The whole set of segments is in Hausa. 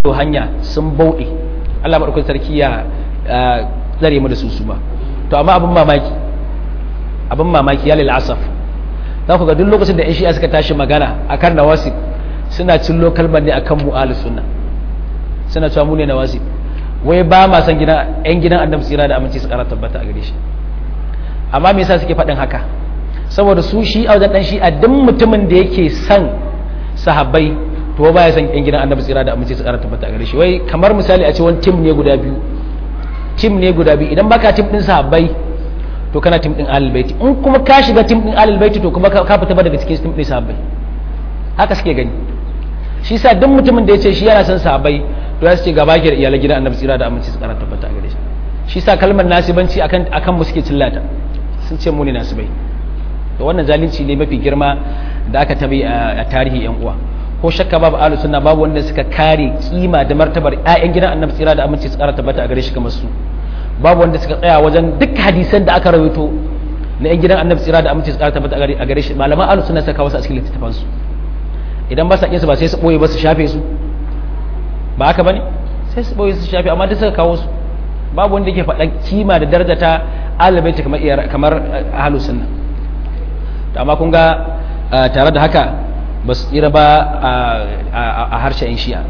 hanya sun bauɗe Allah maɗaukakin sarki ya tsare mu da su su ba to amma abin mamaki abin mamaki ya lil asaf za ku ga duk lokacin da 'yan shi'a suka tashi magana akan nawasib suna cillo kalmar ne akan mu ahlus sunna suna cewa mu ne nawasib wai ba ma san gidan 'yan gidan annabi tsira da aminci su kara tabbata a gare shi amma me yasa suke faɗin haka saboda su shi a wajen dan shi a duk mutumin da yake son sahabbai to ba ya san yan gidan annabi tsira da amince su kara tabbata a gare shi wai kamar misali a ce wani tim ne guda biyu tim ne guda biyu idan baka tim din sahabbai to kana tim din ahlul baiti in kuma ka shiga tim din ahlul baiti to kuma ka fita ba daga cikin tim din sahabbai haka suke gani shi sa duk mutumin da ya ce shi yana son sahabbai to ya ce gaba ke da iyalan gidan annabi tsira da amince su kara tabbata a gare shi shi sa kalmar nasibanci akan akan mu suke cillata sun ce mu ne nasibai to wannan zalunci ne mafi girma da aka tabi a tarihi yan uwa ko shakka babu ahlus sunna babu wanda suka kare kima da martabar ƴaƴan gidan annabi tsira da aminci su kara tabbata a gare shi kamar su babu wanda suka tsaya wajen duk hadisan da aka rawaito na ƴan gidan annabi tsira da aminci su kara tabbata a gare shi malaman ahlus sunna suka kawo su a cikin littattafan su idan ba sa kin su ba sai su boye ba su shafe su ba haka bane sai su boye su shafe amma duk suka kawo su babu wanda yake faɗa kima da daraja ta alibaita kamar kamar ahlus sunna to amma kun ga tare da haka ba su tsira ba a harshen shi'a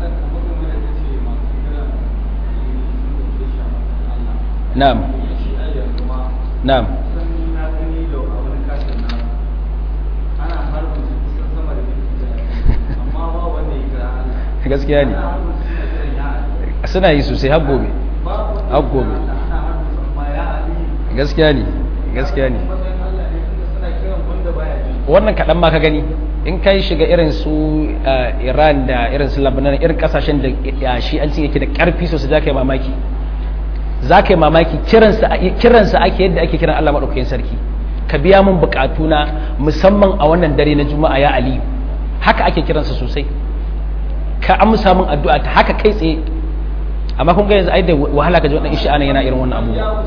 na'am na'am gaskiya ne suna yi sosai har gobe har gobe gaskiya ne gaskiya ne wannan kaɗan ma ka gani in ka yi shiga irin su iran da irin su labanan irin kasashen da shi an yake da ƙarfi sosai za ka yi mamaki za ka yi mamaki kiransa ake yadda ake kiran allah maɗaukakin sarki ka biya min buƙatuna musamman a wannan dare na juma'a ya aliyu haka ake kiransa sosai ka amsa min addu'a ta haka kai tsaye amma kun ga yanzu ai da wahala ka ji wannan ishi'a yana irin wannan abubuwa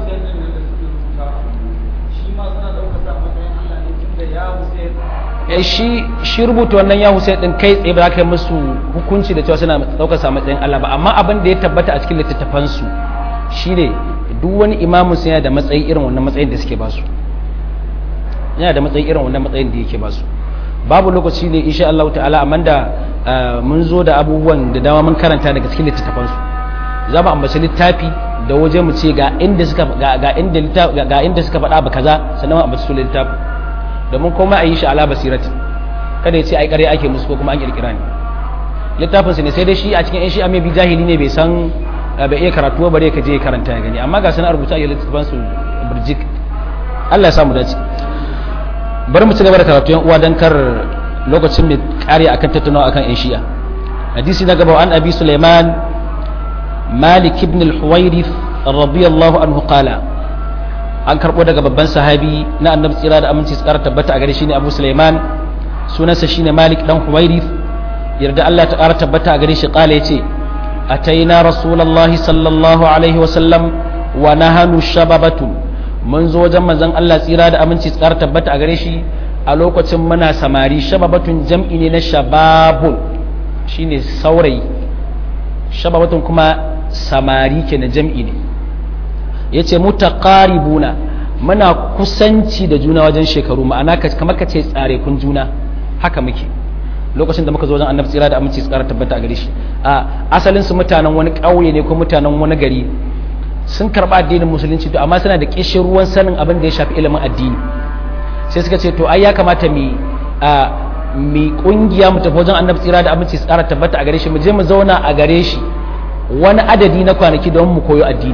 shi shi rubuta wannan ya Hussein din kai tsaye ba za ka yi musu hukunci da cewa suna daukar sa matsayin Allah ba amma abin da ya tabbata a cikin littattafan su shine duk wani imamu sai yana da matsayi irin wannan matsayin da suke basu yana da matsayi irin wannan matsayin da yake basu babu lokaci ne insha Allah ta'ala amma da mun zo da abubuwan da dama mun karanta daga cikin littattafan su za mu ambaci littafi da waje mu ce ga inda suka ga inda ga inda suka faɗa ba kaza sannan mu ambaci su littafi domin komai a yi shi ala basirati kada ya ce ai ƙarya ake musu ko kuma an kirkira ne littafin su ne sai dai shi a cikin yan shi mai bi jahili ne bai san bai iya karatu bare ka je karanta ya gani amma ga sanar rubuta a littafin su burjik Allah ya samu dace bari mu ci gaba da karatu yan uwa dan kar lokacin mai kare akan tattaunawa akan yan shi'a hadisi na gaba an abi sulaiman malik ibn al-huwairith radiyallahu anhu qala an karbo daga babban sahabi na annabi tsira da aminci su kara tabbata a gare shi ne abu sulaiman sunansa shine malik dan huwairith yarda Allah ta kara tabbata a gare shi kala yace ataina rasulullahi sallallahu alaihi wa sallam wa nahanu shababatu mun zo wajen manzon Allah tsira da aminci su kara tabbata a gare shi a lokacin muna samari shababatun jam'i ne na shababun shine saurayi shababatun kuma samari kenan jam'i ne ya ce mutaqaribuna muna kusanci da juna wajen shekaru ma'ana kamar ka ce tsare kun juna haka muke lokacin da muka zo wajen annabi tsira da aminci tsara tabbata a gare shi a asalin su mutanen wani ƙauye ne ko mutanen wani gari sun karɓa addinin musulunci to amma suna da kishin ruwan sanin abin da ya shafi ilimin addini sai suka ce to ai ya kamata mu a mi kungiya mu tafi wajen annabi tsira da aminci tsara tabbata a gare shi mu je mu zauna a gare shi wani adadi na kwanaki don mu koyo addini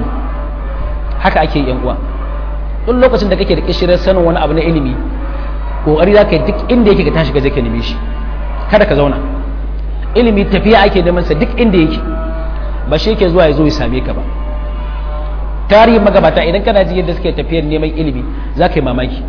haka ake yan uwa duk lokacin da kake da kishirar sanin wani abu na ilimi kokari za ka yi duk inda yake ka tashi ka je ka neme shi kada ka zauna ilimi tafiya ake neman sa duk inda yake ba shi yake zuwa ya zo ya same ka ba tarihin magabata idan kana ji yadda suke tafiyar neman ilimi za ka yi mamaki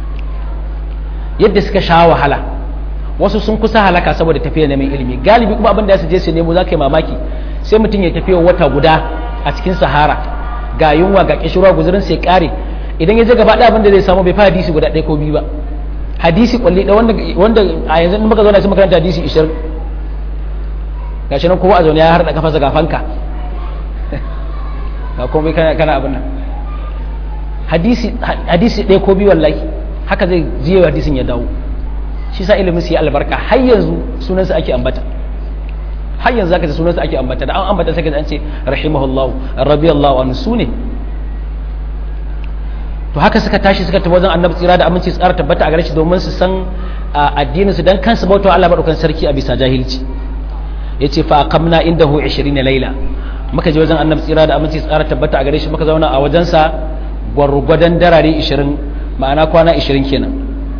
yadda suka sha wahala wasu sun kusa halaka saboda tafiyar neman ilimi galibi kuma abin da su je su nemo za ka yi mamaki sai mutum ya tafiya wata guda a cikin sahara ga yunwa ga kishirwa guzurin sai kare idan ya je gaba ɗaya abin da zai samu bai fa hadisi guda ɗaya ko biyu ba hadisi kwalli da wanda wanda a yanzu in muka zauna sai makaranta hadisi 20 gashi nan kowa a zaune ya harda kafa ga fanka ga komai kana kana abin nan hadisi hadisi ɗaya ko biyu wallahi haka zai jiye hadisin ya dawo shi sa ilimin su yi albarka har yanzu sunansa ake ambata har yanzu zaka ji sunansa ake ambata da an ambata sai ka an ce rahimahullahu radiyallahu anhu sune to haka suka tashi suka tafi wajen annabi tsira da aminci tsara tabbata a gare shi domin su san addinin su dan kansu bauta Allah madaukan sarki a bisa jahilci yace fa aqamna indahu 20 laila muka je wajen annabi tsira da aminci tsara tabbata a gare shi muka zauna a wajensa gwargwadon darare 20 ma'ana kwana 20 kenan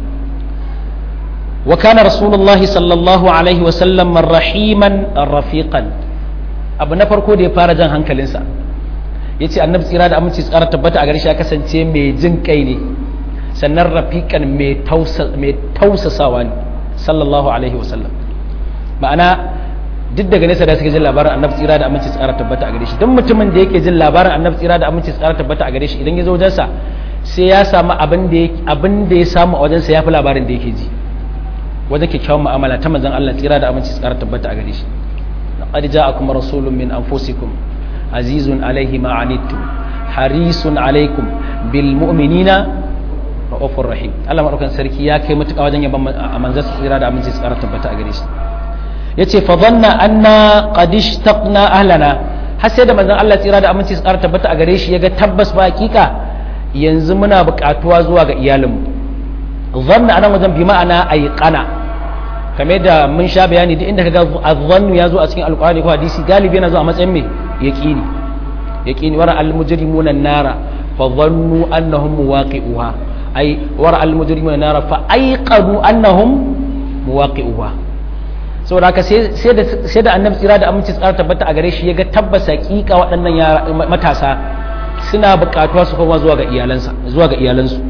wa kana rasulullahi sallallahu alaihi wa sallam rahiman rafiqan abu na farko da ya fara jan hankalinsa yace annabi tsira da aminci tsara tabbata a gare shi ya kasance mai jin kai ne sannan rafiqan mai tausasawa ne sallallahu alaihi wa sallam ma'ana duk daga nesa da suke jin labarin annabi tsira da aminci tsara tabbata a gare shi don mutumin da yake jin labarin annabi tsira da aminci tsara tabbata a gare shi idan ya zo wajensa sai ya samu abin da abin da ya samu a wajensa ya fi labarin da yake ji wajen kyakkyawan mu'amala ta manzon Allah tsira da aminci tsara tabbata a gare shi laqad ja'akum rasulun min anfusikum azizun alaihi ma anittum harisun alaikum bil mu'minina ra'ufur rahim Allah madaukan sarki ya kai mutuka wajen yaban manzon tsira da aminci tsara tabbata a gare shi yace fa dhanna anna qad ishtaqna ahlana har sai da manzon Allah tsira da aminci tsara tabbata a gare shi yaga tabbas ba hakika yanzu muna buƙatuwa zuwa ga iyalinmu dhanna anan wajen bi ma'ana ayqana kamar da mun sha bayani duk inda kaga azzannu ya zo a cikin alqur'ani ko hadisi galibi yana zo a matsayin me yaqini yaqini wara al-mujrimuna an-nara fa dhannu annahum muwaqi'uha ay wara al-mujrimuna an-nara fa ayqadu annahum muwaqi'uha saboda haka sai da annabi tsira da aminci tsara tabbata a gare shi ya ga tabbas hakika waɗannan matasa suna buƙatuwa su koma zuwa ga iyalansa zuwa ga iyalansu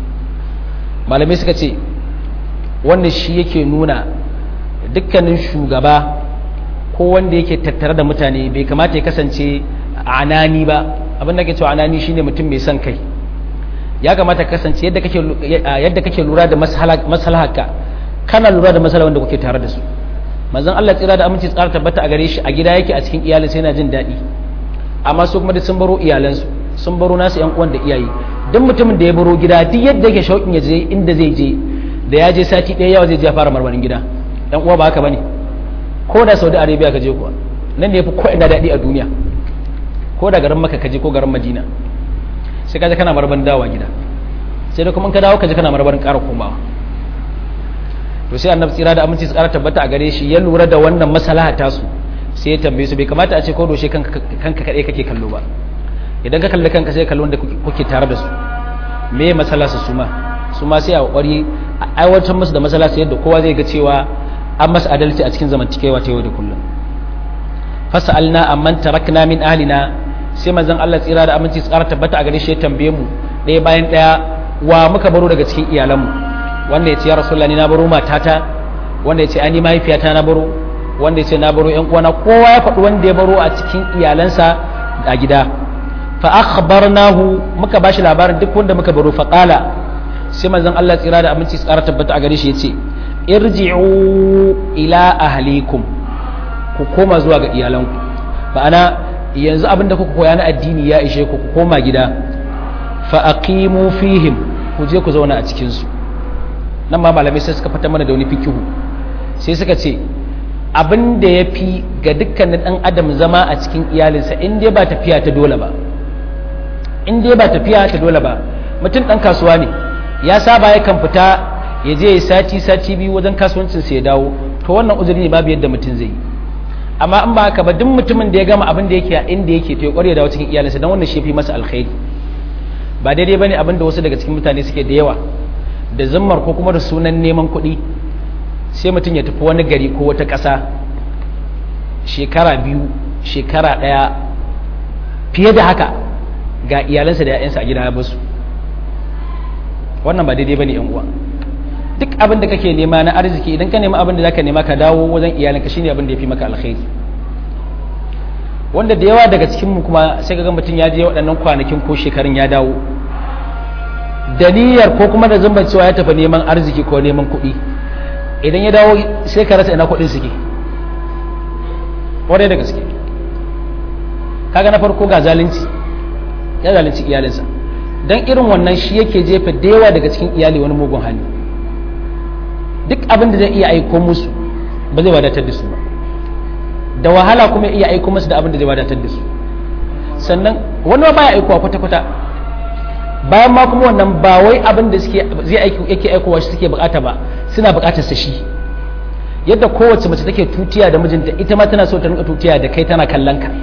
malamai suka ce wannan shi yake nuna dukkanin shugaba ko wanda yake tattare da mutane bai kamata ya kasance anani ba abin da ke cewa anani shine mutum mai son kai ya kamata ka kasance yadda kake yadda kake lura da maslaharka kana lura da maslaha wanda kuke tare da su manzon Allah tsira da aminci tsara tabbata a gare shi a gida yake a cikin iyalin sai yana jin daɗi amma su kuma sun baro iyalansu sun baro nasu yan uwan da iyaye duk mutumin da ya baro gida duk yadda yake shauƙin ya je inda zai je da ya je sati ɗaya yawa zai je ya fara marmarin gida yan uwa ba haka bane ko da Saudi Arabia ka je kuwa nan ne yafi ko ina daɗi a duniya ko da garin Makka ka je ko garin Madina sai ka je kana marmarin dawowa gida sai da kuma ka dawo ka je kana marmarin ƙara komawa to sai annabi tsira da aminci su ƙara tabbata a gare shi ya lura da wannan masalaha ta su sai ya tambaye su bai kamata a ce ko doshe kanka kaɗai kake kallo ba idan ka kalli kanka sai kallo da kuke tare da su me ya masala su suma su ma sai a ƙwari a aiwatar musu da masala su yadda kowa zai ga cewa an masa adalci a cikin zamantakewa ta yau da kullum fasa'alna amman tarakna min ahlina sai manzon Allah tsira da aminci tsara tabbata a gare shi ya tambaye mu ɗaya bayan ɗaya wa muka baro daga cikin iyalanmu wanda ya ce ya rasulullah ni na baro matata wanda ya ce ani mahaifiyata na baro wanda ya ce na baro yan uwana kowa ya faɗi wanda ya baro a cikin iyalansa a gida fa akhbarnahu muka bashi labarin duk wanda muka baro fa qala sai manzon Allah tsira da aminci tsara tabbata a gare shi yace irji'u ila ahlikum ku koma zuwa ga iyalanku ma'ana yanzu abin da kuka koya na addini ya ishe ku ku koma gida fa aqimu fihim ku je ku zauna a cikin su nan ma malamai sai suka fata mana da wani fikihu sai suka ce abin da ya fi ga dukkanin ɗan adam zama a cikin iyalinsa in dai ba tafiya ta dole ba in dai ba tafiya ta dole ba mutum ɗan kasuwa ne ya saba ya kan fita ya je sati sati biyu wajen kasuwancinsa ya dawo to wannan uzuri ne babu yadda mutum zai yi amma in ba haka ba duk mutumin da ya gama abin da yake a inda yake to ya kware dawo cikin iyalinsa don wannan shi fi masa alkhairi ba daidai bane abin da wasu daga cikin mutane suke da yawa da zimmar ko kuma da sunan neman kuɗi sai mutum ya tafi wani gari ko wata ƙasa shekara biyu shekara ɗaya fiye da haka ga iyalansa da 'ya'yansa a gida ya basu wannan ba daidai ba ne uwa duk abin da kake nema na arziki idan ka nema abin da zaka nema ka dawo wajen iyalinka shine abin da ya fi maka alkhairi wanda da yawa daga cikinmu kuma sai ga mutum ya je waɗannan kwanakin ko shekarun ya dawo da niyyar ko kuma da zumban cewa ya tafi neman arziki ko neman kuɗi idan ya dawo sai ka rasa ina kuɗin suke kwarai da gaske kaga na farko ga zalunci ya zalunci iyalinsa don irin wannan shi yake jefa da yawa daga cikin iyali wani mugun hali duk abin da zai iya aiko musu ba zai wadatar da su ba da wahala kuma iya aiko musu da abin da zai wadatar da su sannan wani ba ya aikowa kwata-kwata bayan ma kuma wannan ba wai abin da suke zai aiki yake aikowa shi suke bukata ba suna bukatar sa shi yadda kowace mace take tutiya da mijinta ita ma tana so ta rinka tutiya da kai tana kallon ka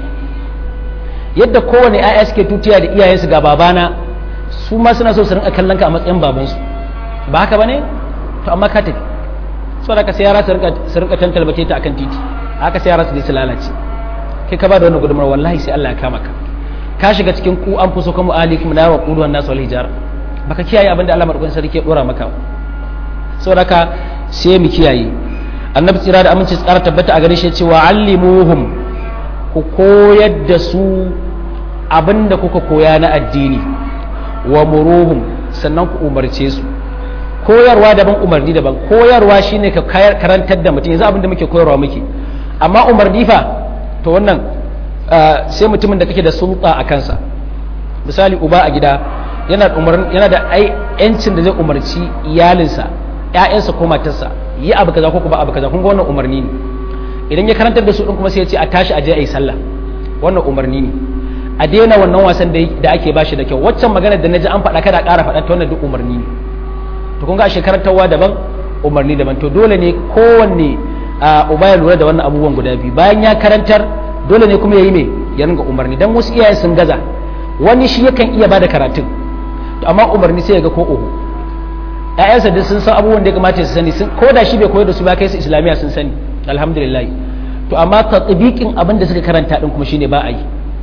yadda kowane 'ya'ya suke tutiya da iyayensu ga babana su ma suna so su rinka kallon ka a matsayin babansu ba haka bane to amma ka tafi so da ka sai yara su rinka tantalbace ta akan titi haka sai yara su je su lalace kai ka ba da wannan gudunmar wallahi sai Allah ya kama ka ka shiga cikin ku an fuso kuma alikum na wa qulu wan nasu wal hijar baka kiyaye abin da Allah madaukakin sarki ya dora maka saboda ka sai mu kiyaye annabi tsira da aminci tsara tabbata a gare shi cewa allimuhum ku koyar da su abinda kuka koya na addini wa muruhum sannan ku umarce su koyarwa daban umarni daban koyarwa shine ka karantar da mutum yanzu abinda muke koyarwa muke amma umarni fa to wannan sai mutumin da kake da sulta a kansa misali uba a gida yana yana da ai yancin da zai umarci iyalinsa ƴaƴansa ko matarsa yi abu kaza ko kuma abu kaza kun ga wannan umarni ne idan ya karantar da su din kuma sai ya ce a tashi a je a yi sallah wannan umarni ne a daina wannan wasan da ake bashi da kyau waccan magana da naji an faɗa kada ƙara faɗa ta wannan duk umarni ne to kun ga a shekarantarwa daban umarni daban to dole ne kowanne uba ya lura da wannan abubuwan guda biyu bayan ya karantar dole ne kuma ya yi mai ya ringa umarni dan wasu iyaye sun gaza wani shi yakan iya bada karatun to amma umarni sai ya ga ko oho ƴaƴansa duk sun san abubuwan da ya kamata su sani ko da shi bai koyar da su ba kai su islamiyya sun sani alhamdulillah to amma tatbiqin abin da suka karanta din kuma shine ba a yi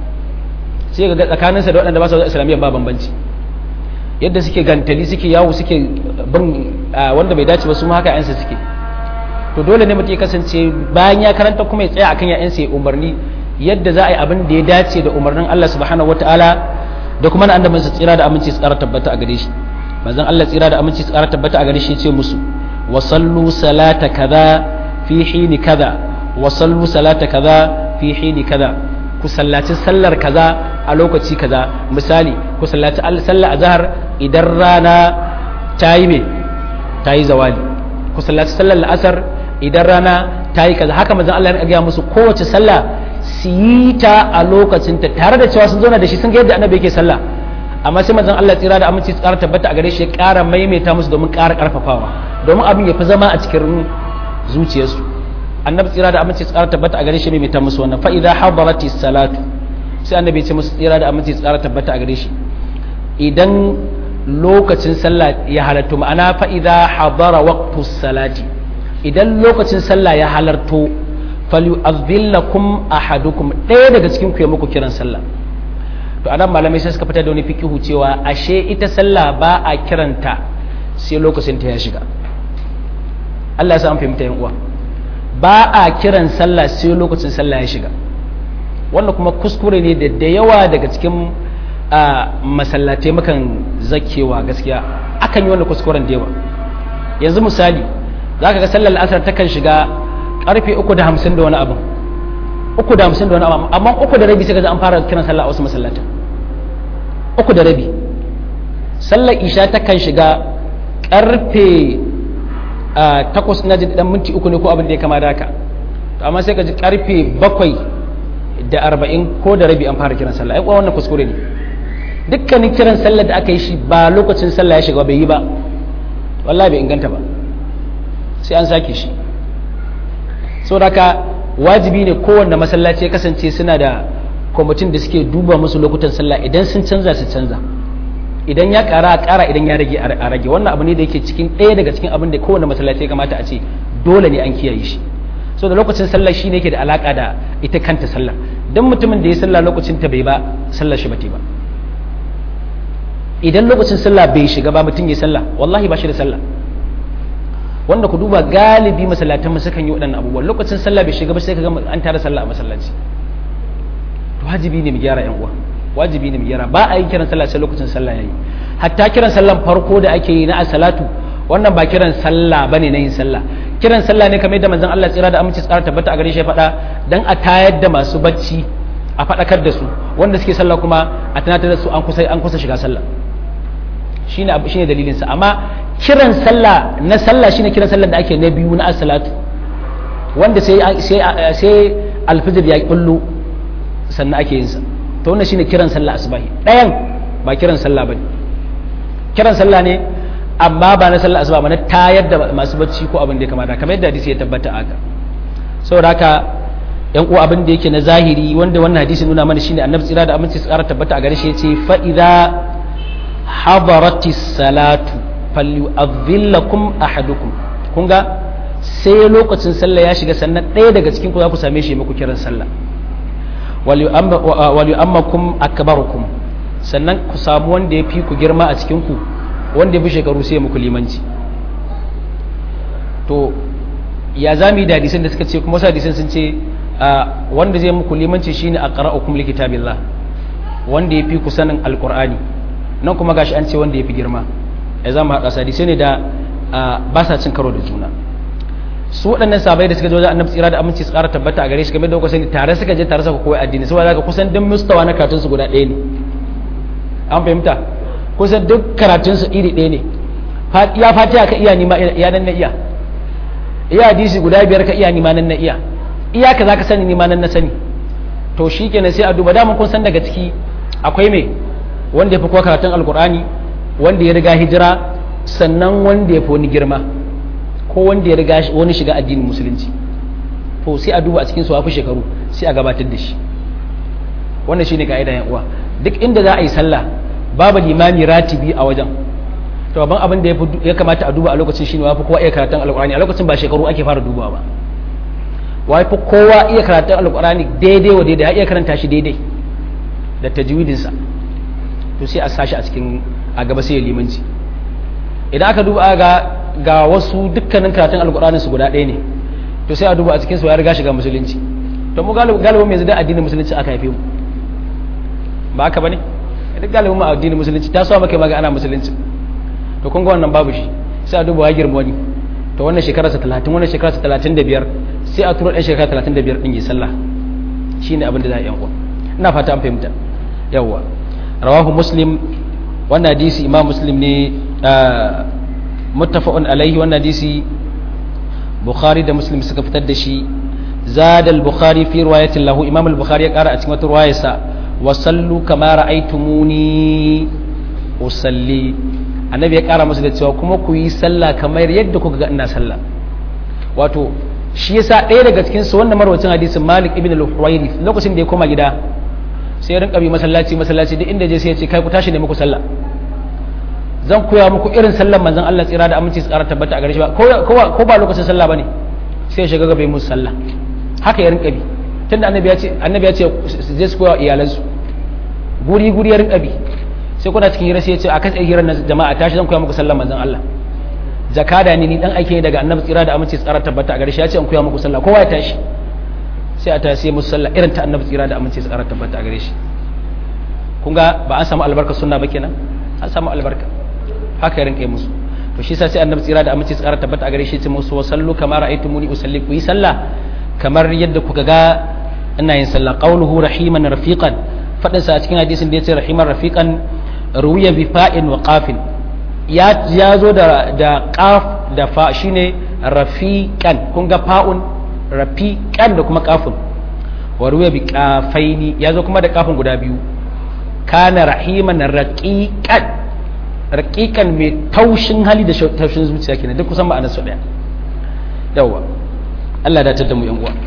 sai ga tsakaninsa da waɗanda ba su islamiyya ba bambanci yadda suke gantali suke yawo suke bin wanda bai dace ba su ma haka ƴansa suke to dole ne mutum ya kasance bayan ya karanta kuma ya tsaya akan ƴaƴansa ya umarni yadda za a yi abin da ya dace da umarnin Allah subhanahu wataala da kuma na annabin sa tsira da aminci su tsara tabbata a gare shi manzon Allah tsira da aminci su tsara tabbata a gare shi ya ce musu wa sallu salata kaza fi hini kaza wa sallu salata kaza fi hini kaza ku sallaci sallar kaza a lokaci kaza misali ku sallaci sallar azhar idan rana ta yi me ta yi zawali ku sallaci sallar la'asar idan rana ta yi kaza haka manzon Allah ya gaya musu kowace sallah su yi ta a lokacinta tare da cewa sun zauna da shi sun ga yadda annabi yake sallah amma sai manzon Allah tsira da aminci tsara tabbata a gare shi ya ƙara maimaita musu domin ƙara ƙarfafawa domin abin ya fi zama a cikin zuciyarsu annabi tsira da aminci tsara tabbata a gare shi maimaita musu wannan fa idza hadarati salatu sai annabi ya ce musu tsira da aminci tsara tabbata a gare shi idan lokacin sallah ya halarto ma'ana fa idza hadara waqtu salati idan lokacin sallah ya halarto falyu'adhillakum ahadukum ɗaya daga cikin ku ya muku kiran sallah to anan malamai sai suka fitar da wani fikihu cewa ashe ita sallah ba a kiranta sai lokacin ta ya shiga Allah ya sa an fahimta yan uwa ba a kiran sallah sai lokacin sallah ya shiga wannan kuma kuskure ne da da yawa daga cikin masallatai mukan zakewa gaskiya akan yi wannan kuskuren da yawa yanzu misali zaka ga sallar asar takan shiga karfe uku da hamsin da wani abin uku da hamsin da wani abin amma uku da rabi sai ga an fara kiran sallah a wasu masallatan uku da rabi sallar isha ta kan shiga karfe takwas na ji dan minti uku ne ko abin da ya kama da haka amma sai ka ji karfe bakwai da arba'in ko da rabi an fara kiran sallah ai kuwa wannan kuskure ne dukkanin kiran sallah da aka yi shi ba lokacin sallah ya shiga bai yi ba wallahi bai inganta ba sai an sake shi saboda wajibi ne kowanne masallaci ya kasance suna da kwamitin da suke duba musu lokutan sallah idan sun canza su canza idan ya kara a kara idan ya rage a rage wannan abu ne da yake cikin ɗaya daga cikin abin da kowanne masallaci ya kamata a ce dole ne an kiyaye shi so da lokacin sallah shi ne yake da alaka da ita kanta sallah dan mutumin da ya sallah lokacin ta bai ba sallar shi ba ba idan lokacin sallah bai shiga ba mutum ya sallah wallahi ba shi da sallah wanda ku duba galibi masallatan mu sukan yi waɗannan abubuwan lokacin sallah bai shiga ba sai ka ga an tara sallah a masallaci wajibi ne mu gyara yan uwa wajibi ne mu gyara ba a yi kiran sallah sai lokacin sallah yayi hatta kiran sallan farko da ake yi na as-salatu wannan ba kiran sallah bane na yin sallah kiran sallah ne kamar yadda manzon Allah tsira da aminci tsara tabbata a gare shi ya faɗa dan a tayar da masu bacci a faɗakar da su wanda suke sallah kuma a tunatar da su an kusa an kusa shiga sallah shine abu shine dalilin sa amma kiran sallah na sallah shine kiran sallah da ake na biyu na as-salatu wanda sai sai sai alfijir ya kullu sannan ake yin sa to wannan shine kiran sallah asubahi ɗayan ba kiran sallah bane kiran sallah ne amma ba na sallah asuba ba na tayar da masu bacci ko abin da ya kamata kamar yadda hadisi ya tabbata haka saboda haka yan uwa abin da yake na zahiri wanda wannan hadisi nuna mana shine annabi tsira da aminci su kara tabbata a gare shi yace fa idza hadarati salatu falyu'adhillakum ahadukum kun ga sai lokacin sallah ya shiga sannan ɗaya daga cikin ku za ku same shi muku kiran sallah wal yu'ammakum akbarukum sannan ku samu wanda ya fi ku girma a cikin ku wanda ya fi shekaru sai muku limanci to ya zami da hadisan da suka ce kuma wasu hadisan sun ce wanda zai muku limanci shine aqra'ukum likitabillah wanda ya fi ku sanin alqur'ani nan kuma gashi an ce wanda ya fi girma ya zama haɗa hadisai ne da ba sa cin karo da juna su waɗannan sabai da suka je wajen annabi tsira da aminci su ƙara tabbata a gare shi game da kuka sani tare suka je tare suka koyi addini saboda haka kusan duk mustawa na karatun su guda ɗaya ne an fahimta kusan duk karatun su iri ɗaya ne ya fatiha ka iya nima iya nan na iya iya hadisi guda biyar ka iya nima nan na iya iya ka zaka sani nima nan na sani to shikenan sai a duba daman kun san daga ciki akwai me wanda ya fi kowa karatun alkur'ani wanda ya riga hijira sannan wanda ya fi wani girma ko wanda ya riga wani shiga addinin musulunci to sai a duba a cikin su fi shekaru sai a gabatar da shi wannan shine ka'ida yan uwa duk inda za a yi sallah babu limami ratibi a wajen to babban abin da ya kamata a duba a lokacin shine wafi kowa iya karatun alkur'ani a lokacin ba shekaru ake fara dubawa ba wafi kowa iya karatun alkur'ani daidai wa daidai ya iya karanta shi daidai da tajwidinsa to sai a sashi a cikin a gaba sai ya limanci idan aka duba ga ga wasu dukkanin karatun alkur'anin su guda ɗaya ne to sai a duba a cikin su ya riga shiga musulunci to mu galibin yanzu da addinin musulunci aka haife mu ba haka bane duk galibin mu addinin musulunci ta so maka maga ana musulunci to kun ga wannan babu shi sai a duba ya girma wani to wannan shekara sa 30 wannan shekara sa 35 sai a turo ɗan shekara 35 din yi sallah shine abin da za a yi uwa ina fata an fahimta yawwa rawahu muslim wannan hadisi imam muslim ne muttafaqun alaihi wannan hadisi bukhari da muslim suka fitar da shi zada al-bukhari fi riwayatin lahu imam al-bukhari ya kara a cikin wata riwayarsa wa sallu kama ra'aytumuni usalli annabi ya kara masa da cewa kuma ku yi sallah kamar yadda kuka ga ina sallah wato shi yasa ɗaya daga cikin su wannan marwacin hadisin malik ibn al-huwairi lokacin da ya koma gida sai ya rinka bi masallaci masallaci duk inda je sai ya ce kai ku tashi ne muku sallah zan koya muku irin sallar manzon Allah tsira da aminci su ƙara tabbata a gare shi ba ko ba lokacin sallah bane sai ya shiga gaba yi musu sallah haka ya rinka bi tunda annabi ya ce annabi ya ce su je su koya iyalansu guri guri ya rinka bi sai kuna cikin hira sai ya ce a kan hirar na jama'a tashi zan koya muku sallar manzon Allah jakada ne ni dan aike daga annabi tsira da aminci su ƙara tabbata a gare shi ya ce in koya muku sallah kowa ya tashi sai a tashi musu sallah irin ta annabi tsira da aminci su ƙara tabbata a gare shi kun ga ba an samu albarka sunna ba kenan an samu albarka haka ya rinka musu to shi sai annabi tsira da aminci tsara tabbata a gare shi ce musu wa sallu kamar ra'aytumuni usalli ku yi sallah kamar yadda kuka ga ina yin sallah qawluhu rahiman rafiqan fadin sa a cikin hadisin da yace rahiman rafiqan ruwiya bi fa'in wa qafin ya ya zo da da qaf da fa shine rafiqan kun ga fa'un rafiqan da kuma qafun wa ruwiya bi qafaini ya zo kuma da qafun guda biyu kana rahiman raqiqan raƙiƙan mai taushin hali da taushin zuciya kenan duk kusan ma'anar su ɗaya yawwa Allah da da mu yan uwa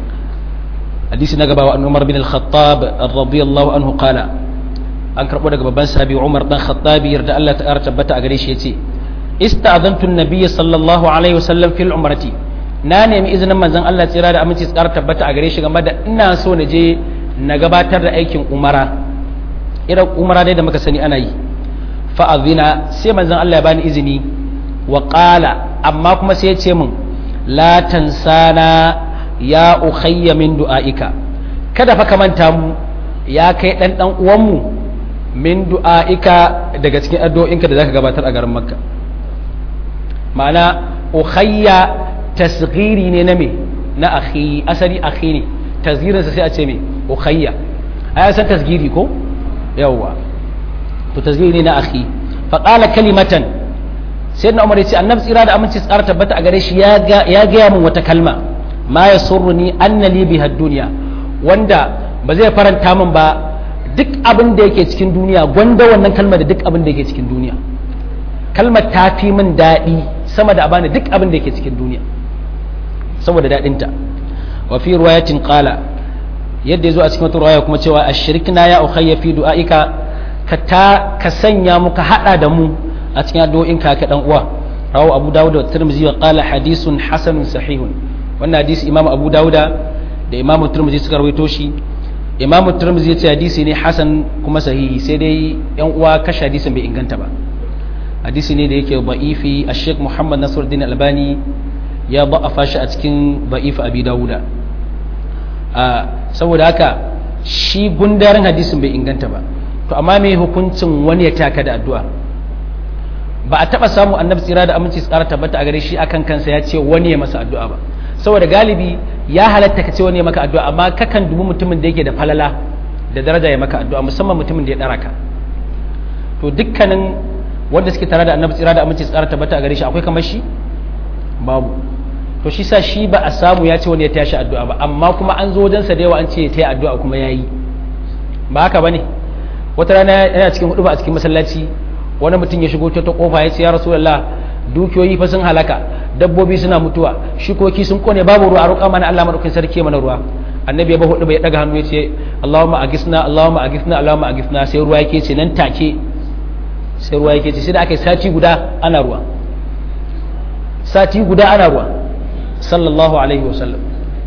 hadisi na gaba wa an Umar bin al-Khattab radiyallahu anhu qala an karbo daga babban sahabi Umar dan Khattab yarda Allah ta ƙara tabbata a gare shi yace ista'adantu an-nabiy sallallahu alaihi wasallam fil umrati na nemi izinin manzon Allah tsira da aminci ƙara tabbata a gare shi game da ina so na je na gabatar da aikin umara irin umara dai da muka sani ana yi fa'azina sai manzon Allah ya bani izini wa ƙala amma kuma sai ya ce min la tansana ya ukhayya min du'aika kada fa ka manta mu ya kai dan dan uwanmu min du'aika daga cikin addu'o'inka da zaka gabatar a garin Makka ma'ana ukhayya tasghiri ne na me na akhi asali akhi ne tasgirin sa sai a ce me ukhayya ai san tasgiri ko yawwa to tasgiri ne na akhi fa qala kalimatan sai na umar ya ce annabi tsira da aminci tsara tabbata a gare shi ya gaya min wata kalma ma ya surruni anna li biha dunya wanda ba zai faranta min ba duk abin da yake cikin duniya gwanda wannan kalmar da duk abin da yake cikin duniya kalmar ta fi min daɗi sama da abani duk abin da yake cikin duniya saboda daɗinta wa fi ruwayatin qala yadda ya zo a cikin wata ruwaya kuma cewa ashirkna ya ukhayya fi du'aika ka ta ka sanya mu ka hada da mu a cikin addu'o'in ka ka dan uwa rawu abu dawud da tirmidhi wa qala hadithun hasanun sahihun wannan hadisi imam abu dawud da imam tirmidhi suka rawaito shi imam tirmidhi ya ce hadisi ne hasan kuma sahihi sai dai yan uwa kashe hadisin bai inganta ba hadisi ne da yake ba'ifi a sheikh muhammad nasiruddin albani ya ba'afa shi a cikin ba'ifi abi dawuda saboda haka shi gundarin hadisin bai inganta ba to amma mai hukuncin wani ya taka da addu'a ba a taba samu annabi tsira da aminci tsara tabbata a gare shi akan kansa ya ce wani ya masa addu'a ba saboda galibi ya halatta ka ce wani ya maka addu'a amma kakan dubi mutumin da yake da falala da daraja ya maka addu'a musamman mutumin da ya dara ka to dukkanin wanda suke tare da annabi tsira da aminci tsara tabbata a gare shi akwai kamar shi babu to shi sa shi ba a samu ya ce wani ya tashi addu'a ba amma kuma an zo wajensa da yawa an ce ya taya addu'a kuma ya yi ba haka bane wata rana yana cikin hudu ba a cikin masallaci wani mutum ya shigo ta ta kofa ya ce ya rasulullah dukiyoyi fa sun halaka dabbobi suna mutuwa shikoki sun kone babu ruwa a roƙa mana Allah madaukakin sarki mana ruwa annabi ya ba hudu bai daga hannu ya ce Allahumma agisna Allahumma agisna Allahumma agisna sai ruwa yake ce nan take sai ruwa yake ce sai da aka yi sati guda ana ruwa sati guda ana ruwa sallallahu alaihi wasallam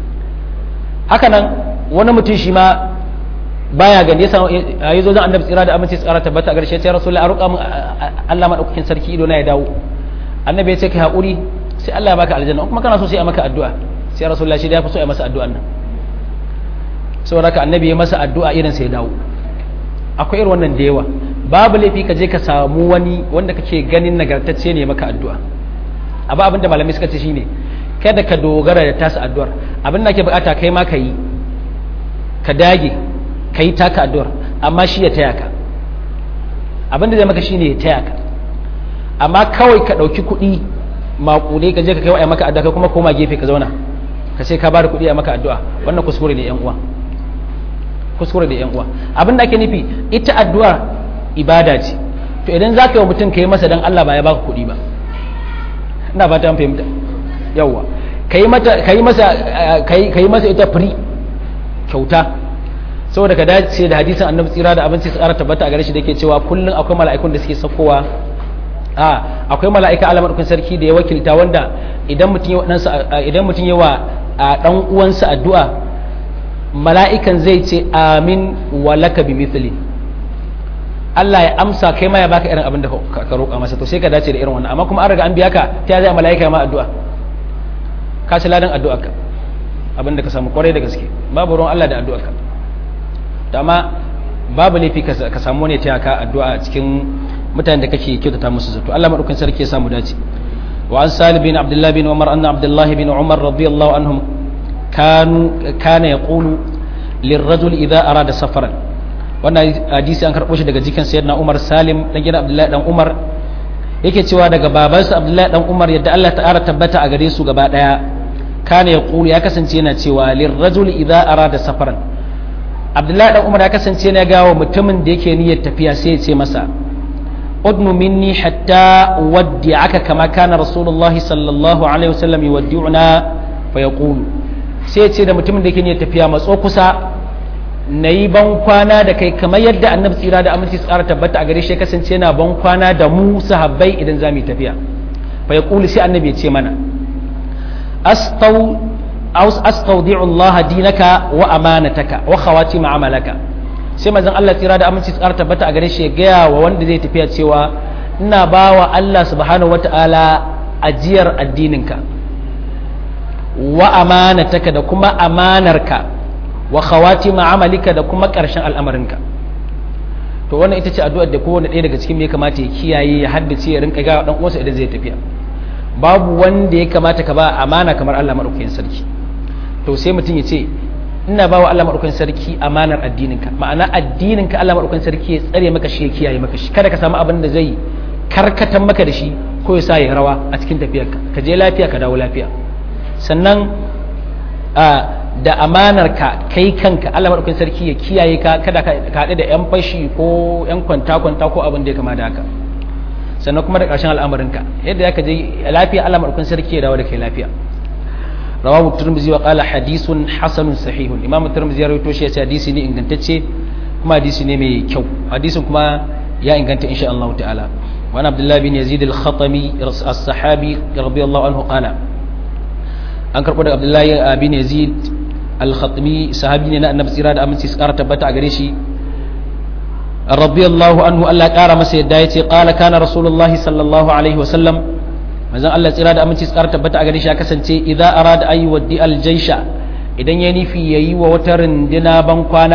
haka nan wani mutum shi ma baya gani yasa yi zo zan annabi tsira da aminci tsara tabbata a garshe sai rasulullahi a roƙa min Allah madaukakin sarki ido na ya dawo annabi ya ce kai haƙuri sai Allah ya baka aljanna kuma kana so sai a maka addu'a sai rasulullahi shi da ya fi so ya masa addu'an nan saboda haka annabi ya masa addu'a irin sai ya dawo akwai irin wannan da yawa babu laifi ka je ka samu wani wanda kake ganin nagartacce ne maka addu'a abu abinda malamai suka ce shine kada ka dogara da tasa addu'ar abin da ke bukata kai ma ka yi ka dage ka yi taka addu'ar amma shi ya taya ka abin da zai maka shine ya taya ka amma kawai ka ɗauki kuɗi maƙule ka je ka kai wa maka addu'a kuma koma gefe ka zauna ka ce ka ba da kuɗi a maka addu'a wannan kuskure ne yan uwa kuskure da yan uwa abin da ake nufi ita addu'a ibada ce to idan za ka yi wa mutum ka yi masa don Allah ba ya baka kuɗi ba ina ba ta fahimta yawwa ka yi masa ita firi kyauta saboda ka dace da hadisin annabi tsira da abinci su ƙara tabbata a gare shi da ke cewa kullum akwai mala'ikun da suke saukowa a akwai mala'ika alamar kun sarki da ya wakilta wanda idan mutum ya idan mutum ya wa dan uwansa addu'a mala'ikan zai ce amin wa laka bi mithli Allah ya amsa kai ma ya baka irin abin da ka roƙa masa to sai ka dace da irin wannan amma kuma an riga an biya ka ta zai mala'ika ma addu'a ka ci ladan addu'a ka abin da ka samu kwarai da gaske babu ruwan Allah da addu'a ka to amma babu laifi ka samu ne ta ka addu'a cikin mutanen da kake kyautata musu zato Allah madaukakin sarki ya samu dace wa an salih bin abdullah bin umar anna abdullah bin umar radiyallahu anhum kanu kana yaqulu lirrajul idza arada safaran wannan hadisi an karɓo shi daga jikin sayyidina Umar Salim dan gidan Abdullahi dan Umar yake cewa daga babansa Abdullahi dan Umar yadda Allah ta'ala tabbata a gare su gaba daya kana ya ya kasance yana cewa lirrajul idza arada safaran Abdullahi dan Umar ya kasance yana ga wa mutumin da yake niyyar tafiya sai ya ce masa udnu minni hatta waddi'aka kama kana rasulullahi sallallahu alaihi wasallam yuwaddi'una fa yaqulu sai ya ce da mutumin da yake niyyar tafiya matso kusa na yi ban kwana da kai kamar yadda annabi tsira da aminci tsara tabbata a gare shi kasance yana ban kwana da mu sahabbai idan za mu yi tafiya fa ya kuli sai annabi ya ce mana astaudi'u Allah dinaka wa amanataka wa khawati ma'amalaka sai manzon Allah tsira da aminci tsara tabbata a gare shi ya gaya wa wanda zai tafiya cewa ina bawa Allah subhanahu wata'ala ajiyar addininka wa amanataka da kuma amanarka wa khawatima amalika da kuma ƙarshen al'amarinka to wannan ita ce addu'ar da kowane ɗaya daga cikin me kamata ya kiyaye ya haddace ya rinka ga dan uwansa idan zai tafiya babu wanda ya kamata ka ba amana kamar Allah madaukakin sarki to sai mutum ya ce ina ba wa Allah madaukakin sarki amanar addininka ma'ana addininka Allah madaukakin sarki ya tsare maka shi ya kiyaye maka shi kada ka samu abin da zai karkatan maka da shi ko ya sa ya rawa a cikin tafiyarka ka je lafiya ka dawo lafiya sannan da amanar ka kai kanka Allah madaukakin sarki ya kiyaye ka kada ka haɗu da yan fashi ko yan kwanta kwanta ko abin da ya kama da haka sannan kuma da ƙarshen al'amarinka yadda ya ka je lafiya Allah madaukakin sarki ya dawo da kai lafiya rawahu tirmidhi wa qala hadithun hasanun sahihun imam tirmidhi ya rawaito shi ya hadisi ne ingantacce kuma hadisi ne mai kyau hadisin kuma ya inganta insha Allah ta'ala wa abdullah bin yazid al-khatami as-sahabi radiyallahu anhu qala an karbo da abdullah bin yazid al-khatami sahabi ne na annabi tsira da aminci su kara tabbata a gare shi radiyallahu anhu Allah kara masa yadda yace qala kana rasulullahi sallallahu alaihi wa sallam manzon Allah tsira da aminci tsara tabbata a gare shi ya kasance idza arada ayi waddi aljaysha idan ya nufi yayi wa wata rindina ban kwana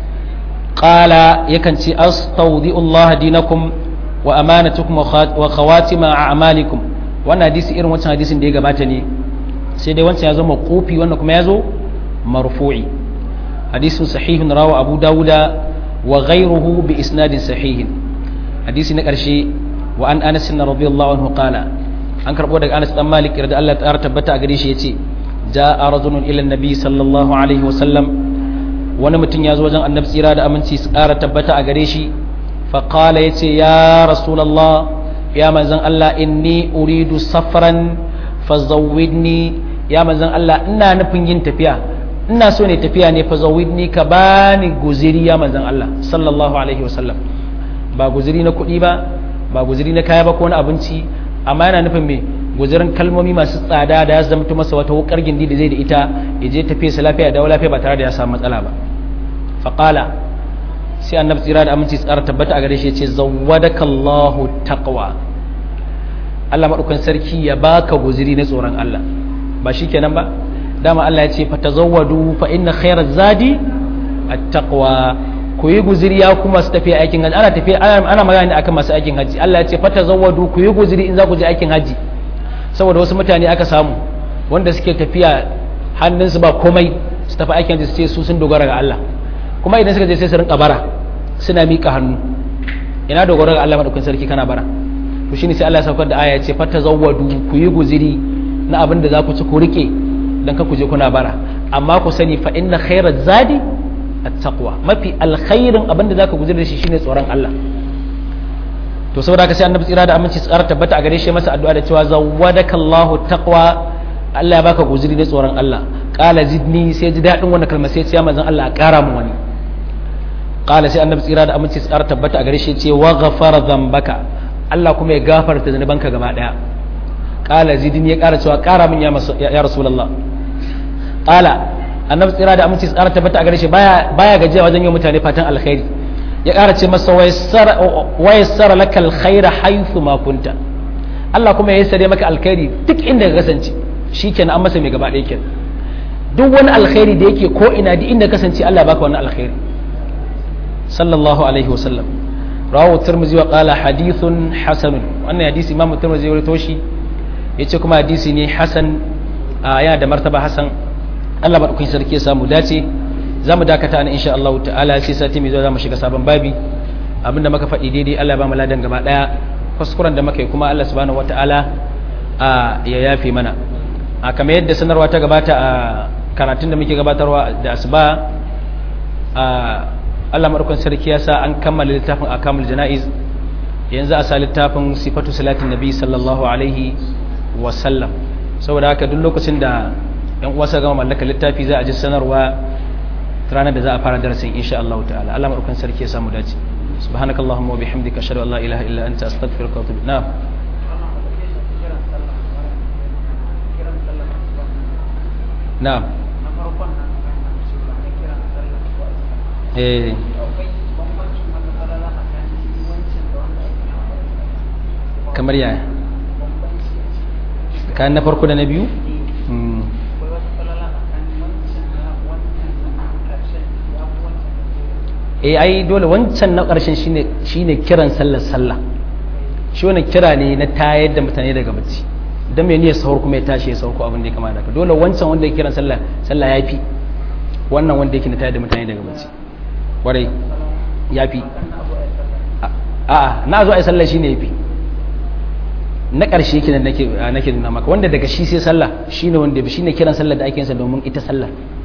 qala yakan ce astawdi Allah dinakum wa amanatukum wa khawatima a'malikum wannan hadisi irin wancan hadisin da ya gabata ne sai dai wancan ya zo maqufi wannan kuma ya zo marfu'i hadisin sahihun rawa abu dawuda wa ghayruhu bi isnadin sahihin hadisi na karshe wa an anas radiyallahu anhu qala an karbo daga Anas dan Malik da Allah ta tabbata a gare shi yace ja'a rajulun ila nabi sallallahu alaihi wa sallam wani mutum ya zo wajen annabi tsira da aminci su ƙara tabbata a gare shi fa qala yace ya rasulullah ya manzon Allah inni uridu safran fazawwidni ya manzon Allah ina nufin yin tafiya ina so ne tafiya ne fazawwidni ka bani guziri ya manzon Allah sallallahu alaihi wa sallam ba guziri na kuɗi ba ba guziri na kaya ba ko na abinci amma yana nufin me guzurin kalmomi masu tsada da ya zama masa wata wukar gindi da zai da ita ya je tafiya sa lafiya da lafiya ba tare da ya samu matsala ba faqala sai annabi tsira da aminci tsara tabbata a gare shi yace zawwadaka Allahu taqwa Allah madaukakin sarki ya baka guzuri na tsoron Allah ba shikenan ba dama Allah ya ce fatazawwadu fa inna khayra zadi at-taqwa ku yi guziri ya kuma su tafiya aikin hajji ana tafiya ana magana ne akan masu aikin hajji Allah ya ce fata zawadu ku yi guziri in za ku je aikin hajji saboda wasu mutane aka samu wanda suke tafiya hannunsu ba komai su tafi aikin hajji su ce su sun dogara ga Allah kuma idan suka je sai su rinka bara suna miƙa hannu ina dogara ga Allah madaukakin sarki kana bara to shine sai Allah ya saukar da aya ya ce fata zawadu ku yi guziri na abin da za ku ci ku rike dan ka ku je kuna bara amma ku sani fa inna khairaz zadi attaqwa mafi alkhairin abinda zaka guje da shi shine tsoron Allah to saboda haka sai annabi tsira da aminci tsara tabbata a gare shi masa addu'a da cewa zawwadaka Allahu taqwa Allah ya baka guzuri da tsoron Allah qala zidni sai ji dadin wannan kalma sai ya manzon Allah a kara mu wani qala sai annabi tsira da aminci tsara tabbata a gare shi ce wa ghafara dhanbaka Allah kuma ya gafarta zanubanka gaba daya qala zidni ya kara cewa kara min ya ya rasulullah qala annabi tsira da aminci tsara tabbata a gare shi baya baya gajiya wajen yin mutane fatan alkhairi ya ƙara ce masa wa yassara laka alkhaira haythu ma kunta Allah kuma ya yassare maka alkhairi duk inda ka kasance shikenan an masa mai gaba ɗaya kenan duk wani alkhairi da yake ko ina duk inda kasance Allah baka wannan alkhairi sallallahu alaihi wasallam rawahu tirmidhi wa qala hadithun hasanun wannan hadisi imamu tirmidhi ya rawaito shi yace kuma hadisi ne hasan yana da martaba hasan Allah madaukakin sarki ya samu dace za mu dakata ne insha Allah ta'ala sai sati mai zuwa za mu shiga sabon babi abinda muka faɗi daidai Allah ya ba mu ladan gaba daya kuskuren da muka yi kuma Allah subhanahu wata'ala ya yafe mana a kamar yadda sanarwa ta gabata a karatun da muke gabatarwa da asuba a Allah madaukakin sarki ya sa an kammala littafin akamul janaiz yanzu a sa littafin sifatu salatin nabi sallallahu alaihi wa sallam saboda haka duk lokacin da yan uwa suka gama mallaka littafi za a ji sanarwa ranar da za a fara darasin insha Allah ta'ala Allah madaukan sarki ya samu dace subhanakallahumma wa bihamdika ashhadu an la ilaha illa anta astaghfiruka wa atubu na'am na'am eh kamar yaya kayan na farko da na biyu eh ai dole wancan na ƙarshen shine shine kiran sallar sallah shi wannan kira ne na tayar da mutane daga bacci dan mai niyyar sahur kuma ya tashi ya sauko abin da ya kamata ka dole wancan wanda ya kiran sallah sallah yafi wannan wanda yake na tayar da mutane daga bacci kwarai yafi a'a na zo ai sallah shine yafi na ƙarshe yake da nake nake nuna maka wanda daga shi sai sallah shine wanda shine kiran sallah da ake yin sa domin ita sallah